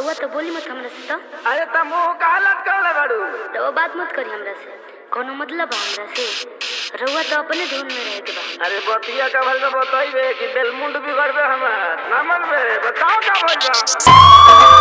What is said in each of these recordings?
रउआ तो बोली मत हमरा से तो अरे त मुंह कालत कर बाड़ू रउआ बात मत करी हमरा से कोनो मतलब बा हमरा से रउआ तो अपने धुन में रहे के बा अरे बतिया का भल में बतइबे कि बेलमुंड बिगड़बे हमार ना मनबे बताओ का भइल बा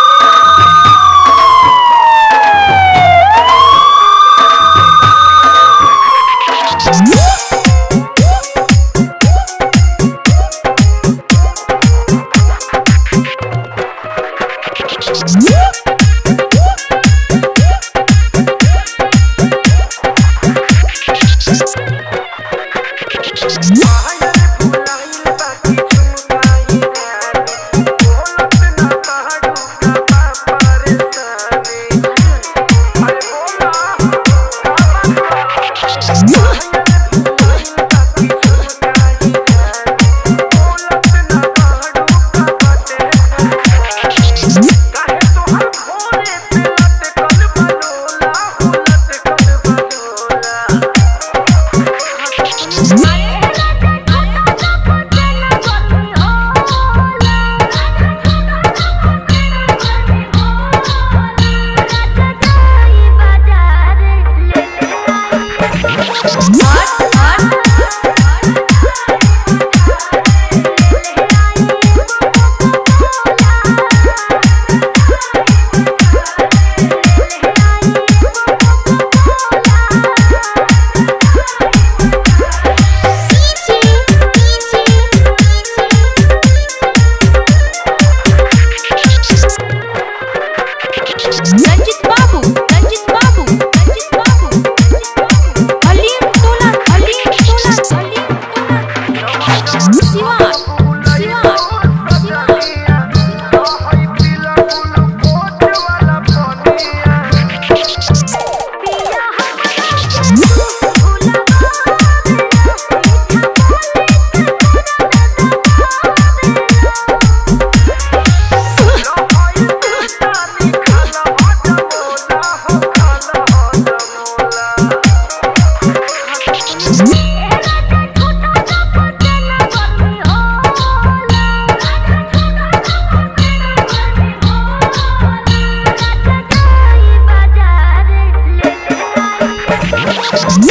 रंजित बाबू रंजित बाबू रंजित बाबू रंजित बाबू हलीम तोला हलीम तोला हलीम तोला शिवा शिवा बाजार ले ले आई